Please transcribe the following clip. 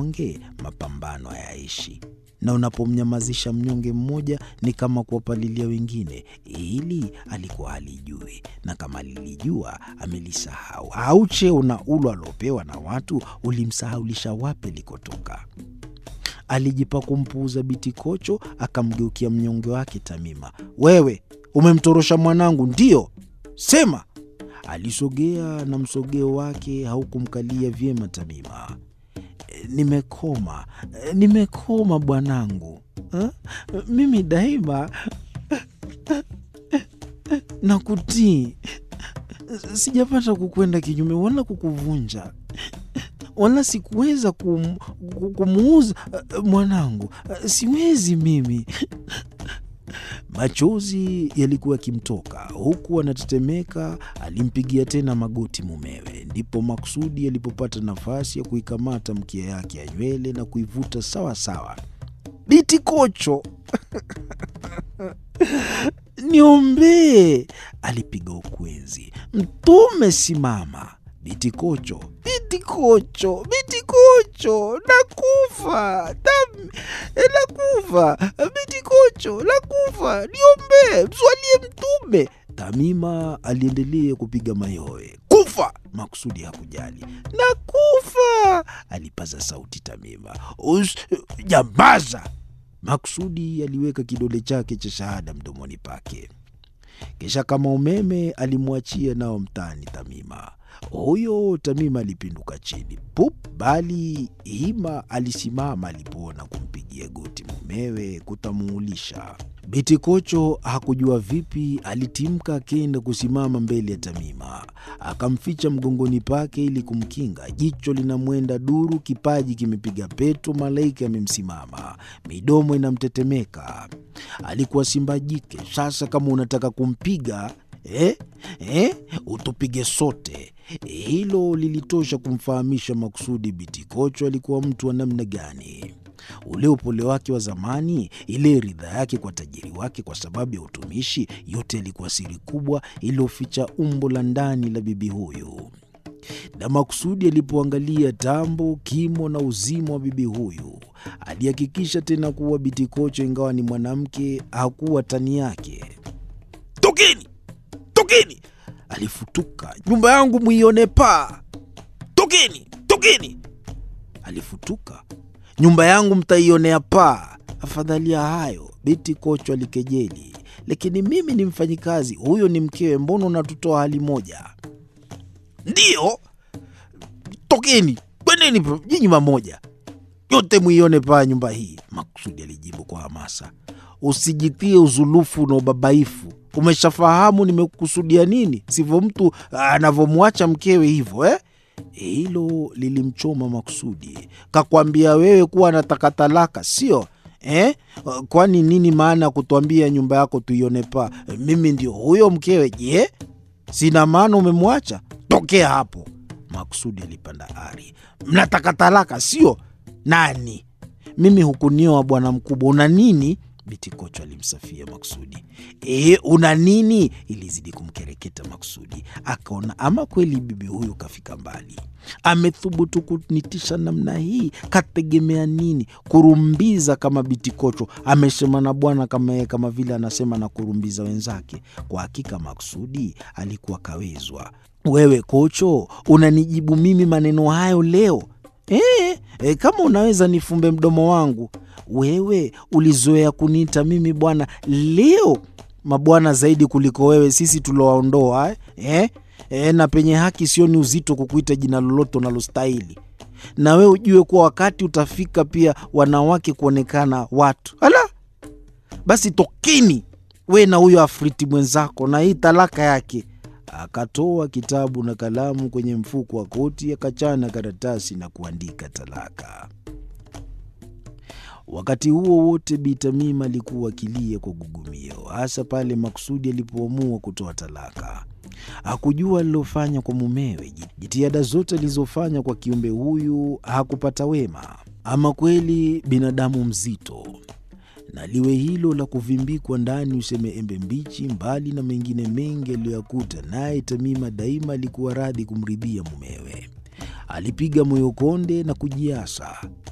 mnyonge, mapambano hayaishi, na unapomnyamazisha mnyonge mmoja ni kama kuwapalilia wengine. Hili alikuwa halijui, na kama lilijua amelisahau. Au cheo na ulo aliopewa na watu ulimsahaulisha wapi likotoka. Alijipa kumpuuza Biti Kocho, akamgeukia mnyonge wake Tamima. Wewe umemtorosha mwanangu, ndiyo? Sema. Alisogea na msogeo wake haukumkalia vyema Tamima. Nimekoma, nimekoma bwanangu, ha? Mimi daima na kutii, sijapata kukwenda kinyume wala kukuvunja wala sikuweza kum, kumuuza mwanangu, siwezi mimi. Machozi yalikuwa yakimtoka huku anatetemeka. Alimpigia tena magoti mumewe, ndipo Maksudi alipopata nafasi ya kuikamata mkia yake ya nywele na kuivuta sawa sawa. Biti Kocho, niombee, alipiga ukwenzi. Mtume, simama. Biti Kocho, Biti Kocho, Biti Kocho, nakufa Tam, nakufa Biti Kocho, nakufa, niombee, mswalie Mtume. Tamima aliendelea kupiga mayowe. Kufa! Maksudi hakujali. Nakufa, alipaza sauti Tamima. Us, jambaza! Maksudi aliweka kidole chake cha shahada mdomoni pake, kisha kama umeme alimwachia nao mtaani Tamima. Huyo Tamima alipinduka chini pup, bali Hima alisimama alipoona kumpigia goti mumewe kutamuulisha. Biti Kocho hakujua vipi, alitimka akenda kusimama mbele ya Tamima, akamficha mgongoni pake ili kumkinga. Jicho linamwenda duru, kipaji kimepiga peto, malaika amemsimama, midomo inamtetemeka. Alikuwa simba jike. Sasa kama unataka kumpiga Eh, eh, utupige sote. Hilo lilitosha kumfahamisha Maksudi Biti Kocho alikuwa mtu wa namna gani. Ule upole wake wa zamani, ile ridha yake kwa tajiri wake kwa sababu ya utumishi, yote yalikuwa siri kubwa iliyoficha umbo la ndani la bibi huyu. Na Maksudi alipoangalia tambo, kimo na uzima wa bibi huyu, alihakikisha tena kuwa Biti Kocho, ingawa ni mwanamke, hakuwa tani yake. Tokeni! Tokeni! Alifutuka. Nyumba yangu mwione paa! Tokeni! Tokeni! Alifutuka. Nyumba yangu mtaionea paa. Afadhali ya hayo, Biti Kocho alikejeli. Lakini mimi ni mfanyikazi, huyo ni mkewe, mbona unatutoa hali moja? Ndiyo, tokeni, kwendeni nyinyi mamoja, yote mwione paa nyumba hii, Maksudi alijibu kwa hamasa. Usijitie uzulufu na ubabaifu Umeshafahamu nimekusudia nini, sivyo mtu anavyomwacha mkewe hivyo eh? Hilo lilimchoma Maksudi. Kakwambia wewe kuwa anataka talaka, sio eh? Kwani nini maana ya kutuambia nyumba yako tuione paa? Mimi ndio huyo mkewe. Je, sina maana umemwacha? Tokea hapo! Maksudi alipanda ari. Mnataka talaka, sio? Nani? Mimi hukunioa bwana mkubwa, una nini? Biti Kocho alimsafia Maksudi. E, una nini? Ilizidi kumkereketa Maksudi, akaona ama kweli bibi huyu kafika mbali, amethubutu kunitisha namna hii. Kategemea nini? Kurumbiza kama Biti Kocho amesema na bwana kama yeye, kama vile anasema na kurumbiza wenzake. Kwa hakika Maksudi alikuwa kawezwa. Wewe Kocho unanijibu mimi maneno hayo leo? E, e, kama unaweza nifumbe mdomo wangu wewe ulizoea kuniita mimi bwana, leo mabwana zaidi kuliko wewe, sisi tulowaondoa eh? Eh, na penye haki sioni uzito kukuita jina lolote unalostahili, na wewe ujue kuwa wakati utafika pia wanawake kuonekana watu. Ala, basi tokeni we na huyo afriti mwenzako na hii talaka yake. Akatoa kitabu na kalamu kwenye mfuko wa koti, akachana karatasi na kuandika talaka. Wakati huo wote Bi Tamima alikuwa akilia kwa gugumio, hasa pale Maksudi alipoamua kutoa talaka. Hakujua alilofanya kwa mumewe. Jitihada zote alizofanya kwa kiumbe huyu hakupata wema. Ama kweli binadamu mzito, na liwe hilo la kuvimbikwa ndani useme embe mbichi, mbali na mengine mengi aliyoyakuta. Naye Tamima daima alikuwa radhi kumridhia mumewe. Alipiga moyo konde na kujiasa.